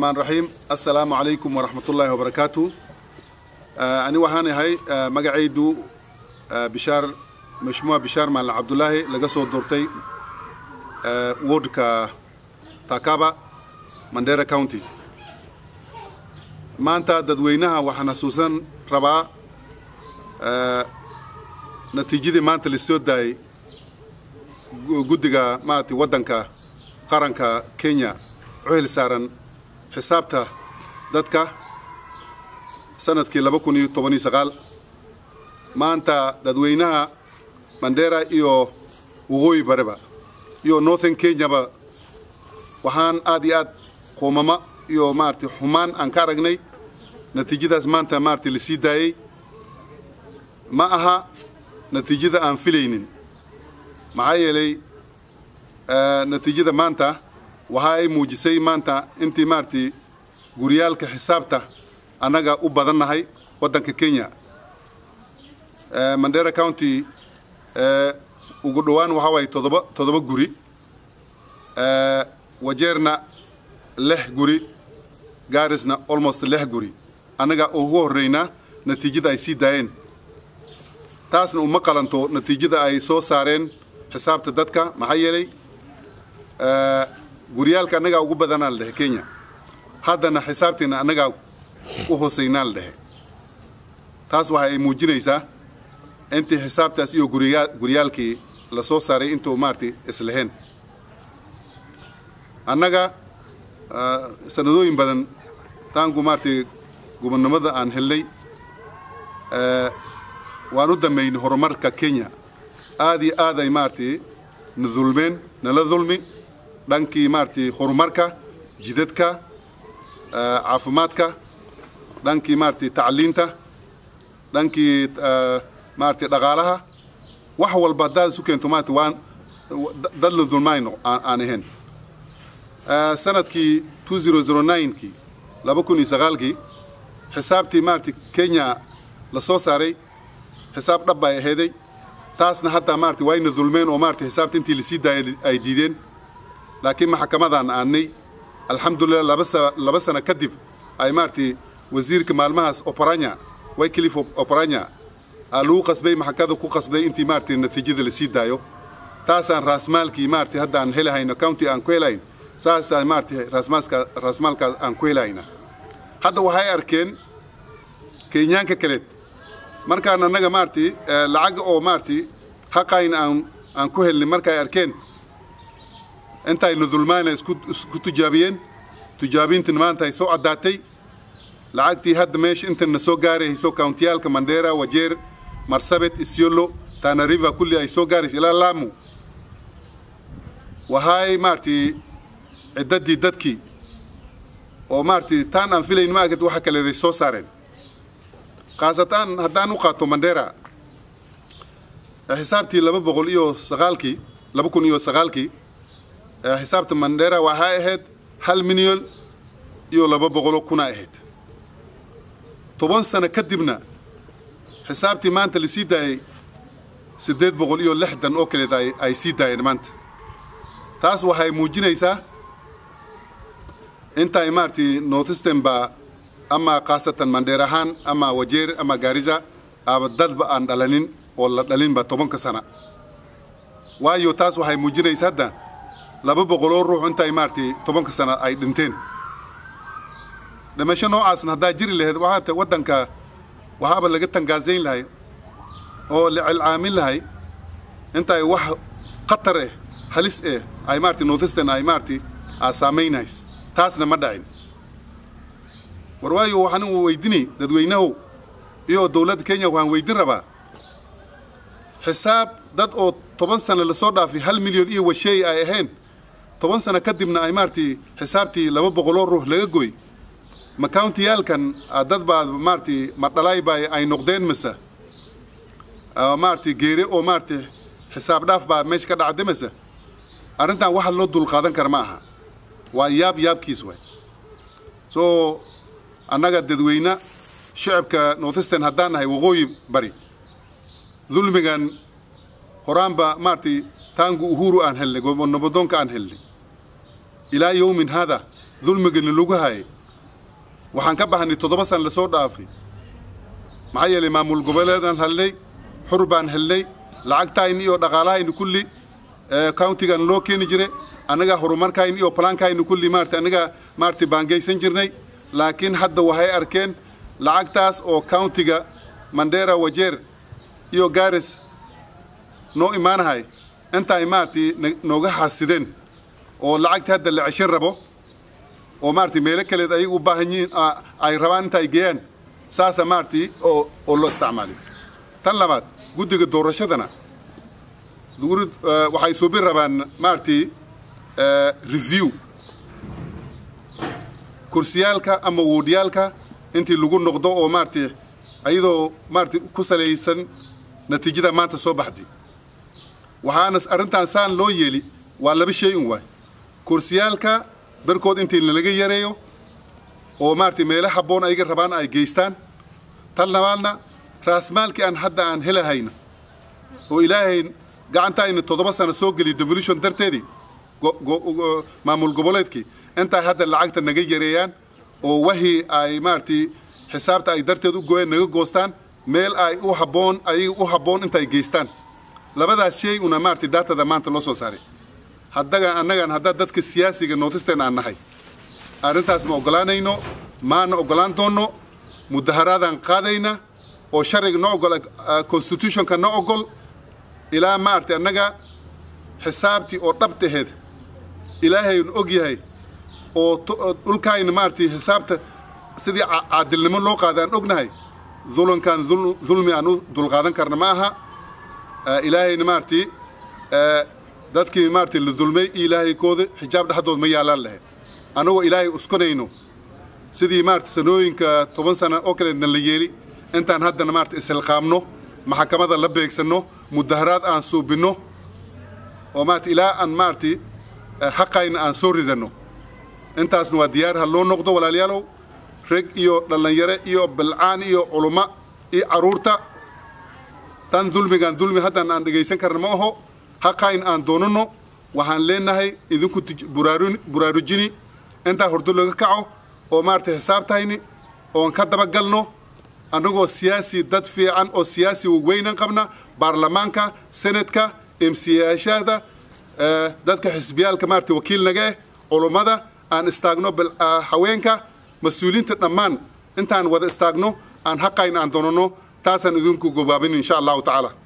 الرحمن الرحيم السلام عليكم ورحمة الله وبركاته آه أنا وهاني هاي آه مقعيدو آه بشار مشموع بشار مال عبد الله لقصو دورتي آه وورد كا تاكابا مانديرا كاونتي ما أنت ددوينها وحنا سوسن ربا آه نتيجة ما أنت لسود داي قدقا ما أنت ودنكا قرنكا كينيا عهل سارن xisaabta dadka sanadkii laba kun iyo toban iyo sagaal maanta dadweynaha mandera iyo waqooyi bareba iyo northern kenyaba waxaan aad iyo aad qoomama iyo maaragtay xumaan aan ka aragnay natiijadaas maanta maaragtay lasii daayey ma aha natiijada aan filaynin maxaa yeelay natiijada maanta waxa ay muujisay maanta intii maaragtay guryaalka xisaabta annaga u badannahay waddanka kenya mandera county ugu dhowaan waxaa waaye todoba todoba guri wajeerna lix guri gaarisna almost lix guri annaga ugu horreynaa natiijada ay sii daayeen taasna uma qalanto natiijada ay soo saareen xisaabta dadka maxaa yeelay guryaalka annagaa ugu badanaa la dhehe kenya haddana xisaabtiina annagaa u hooseynaa la dhehe taas waxa ay muujinaysaa intii xisaabtaas iyo guriyaa guryaalkii la soo saaray intuu maaragtay isleheen annaga sanadooyin badan taangu maaragtay gubernimada aan helnay waan u dambeynay horumarka kenya aad iyo aad ay maaragtay na dulmeen nala dulmi dhankii maaragtay horumarka jidadka caafimaadka dhankii maaragtay tacliinta dhankii maaragtay dhaqaalaha wax walba haddaad isu keento maaragtay waan dad la dulmayno aan ahayn sanadkii two zero zero ninekii laba kun iyo sagaalkii xisaabtii maaragtay kenya la soo saaray xisaab dhab bay aheeday taasna hadda maaragtay wayna dulmeen oo maaragtay xisaabta intii lasii daayay ay diideen laakiin maxkamadaan aanay alxamdulilah laba sa laba sano kadib ay maaragtay wasiirka maalmahaas operanya wyclif operanya aa lagu qasbay maxkamada ku qasbay intii maaragtay natiijada lasii daayo taasaan raasmaalkii maaragtay hadda aan helahayno county aan ku helayn saasaan maaragtay raasmaalka raasmaalkaas aan ku helahayna hadda waxay arkeen kenyaanka kaleed markaan annaga maaragtay lacag oo maaragtay haqayn aan aan ku helnay markay arkeen intaynu dulmaana isku isku tijaabiyeen tijaabintan maanta ay soo caddaatay lacagtii hadda meesha intana soo gaarayso countiyaalka mandera wajeer marsabet isiolo tana river kulli ay soo gaarayso ilaa laamu waxay maaragtay ciddadii dadkii oo maaragtay taan aan filayn maagad waxa kaleeday soo saareen khaasatan haddaan u qaato mandera xisaabtii laba boqol iyo sagaalkii laba kun iyo sagaalkii xisaabta mandera waxay ahayd hal milyan iyo laba boqoloo kuna ahayd toban sano kadibna xisaabtii maanta lasii daayay siddeed boqol iyo lixdan oo kaleed ay ay sii daayeen maanta taas waxay muujinaysaa intay maaragtay northeastern baa ama khaasatan mandheer ahaan ama wajeer ama gaarisa aaba dadba aan dhalanin oo la dhalinba tobanka sana waayo taas waxay muujinaysaa hadda laba boqoloo ruux intay maaragtay tobanka sana ay dhinteen dhimasho noocaasna haddaa jiri lahayd waxaata waddanka waxaaba laga tangaazayn lahay oo la cilcaamin lahay intay wax khatar eh halis eh ay maaragtay northeastern ay maaragtay aa saamaynays taasna ma dhacin war waayo waxaan weydinay dadweynahow iyo dowladda kenya waxaan weydin rabaa xisaab dad oo toban sano lasoo dhaafay hal milyan iyo washeey ay ahayn toban sano kadibna ay maaragtay xisaabtii laba boqoloo ruux laga goy ma countiyaalkan dad baa maaragtay madhalaay baa ay noqdeen mise maaragtay geere oo maaragtay xisaab dhaaf baa meesha ka dhacday mise arrintan waxa loo dulqaadan kara ma aha waa yaab yaabkiis waay soo annaga dadweyne shacabka northeastern haddaan nahay waqooyi bari dulmigan horaanba maaragtay taangu uhuru aan helnay nabadoonka aan helnay ilaa yowmin hada dulmigani lagu hayay waxaan ka baxnay toddoba san lasoo dhaafay maxaa yeelay maamul goboleedaan helnay xur baan helnay lacagtayni iyo dhaqaalahayni kulli countigan loo keeni jiray annagaa horumarkayni iyo plaankayni kulli maarata annagaa maarata baangaysan jirnay laakiin hadda waxay arkeen lacagtaas oo countiga mandera wajeer iyo garis noo imaanahay intaay maaragtay nooga xaasideen oo lacagta hadda la ceshan rabo oo maaragtay meelo kaleed ayaga u baahan yihiin ay rabaan inta ay geeyaan saasa maaragtay oo oo loo isticmaalay tan labaad guddiga doorashadana waxay suubin rabaan maaragtay review kursiyaalka ama woodiyaalka intii lagu noqdo oo maaragtay ayadoo maaragtay ku salaysan natiijada maanta soo baxday waxaana arrintan saan loo yeeli waa laba shay un waay kursiyaalka barkood intii nalaga yareeyo oo maaragtay meelo habboon ayaga rabaan ay geystaan tan labaadna raasmaalkii aan hadda aan helahayna oo ilaahay gacantayna toddoba sano soo geliy devolution darteedii maamul goboleedkii intaa hadda lacagta naga yareeyaan oo wahii ay maaragtay xisaabta ay darteed u gooyeen naga goostaan meel ay u habboon ayaga u habboon intaay geystaan labadaas shay una maaragtay daatada maanta loo soo saaray haddaga annagan haddaa dadka siyaasiga nootisten aan nahay arrintaas ma oggolaanayno maana oggolaan doonno mudaharaadaan qaadayna oo sharciga no ogol constitutionka no ogol ilaa maaragtay annaga xisaabtii oo dhabtaheed ilaahaynu og yahay oo dhulkaayna maaragtay xisaabta sidii caadilnimo loo qaada aan ognahay dulankan dulmi aan u dulqaadan karna ma aha ilaahayna maaragtay dadkii maaragtay la dulmay iyo ilaahaykooda xijaab dhexdood ma yaalaan lahayd annagoo ilaahay uskunayno sidii maaragtay sanooyinka toban sana oo kaleedna la yeeli intaan haddana maaragtay isilqaamno maxakamada la beegsanno mudaharaad aan suubinno oo maaragtay ilaa aan maaragtay xaqayna aan soo ridanno intaasna waa diyaar ha loo noqdo walaalayaalow reg iyo dhallinyare iyo bilcaan iyo culummo iyo carruurta tan dulmigaan dulmi haddaan aan dhegaysan karna ma aho haqayn aan doonanno waxaan leenahay idinku buraarujini intaa hordo laga kaco oo maaragtay xisaabtayni oon ka dabagalno annagoo siyaasi dad fiican oo siyaasi weynan qabna baarlamaanka senadka emsiyaashaada dadka xisbiyaalka maaragtay wakiil naga eh culummada aan istaagno haweenka mas-uuliyiinta dhammaan intaan wada istaagno aan haqayn aan doonanno taasaan idinku gobaabin insha allahu tacaala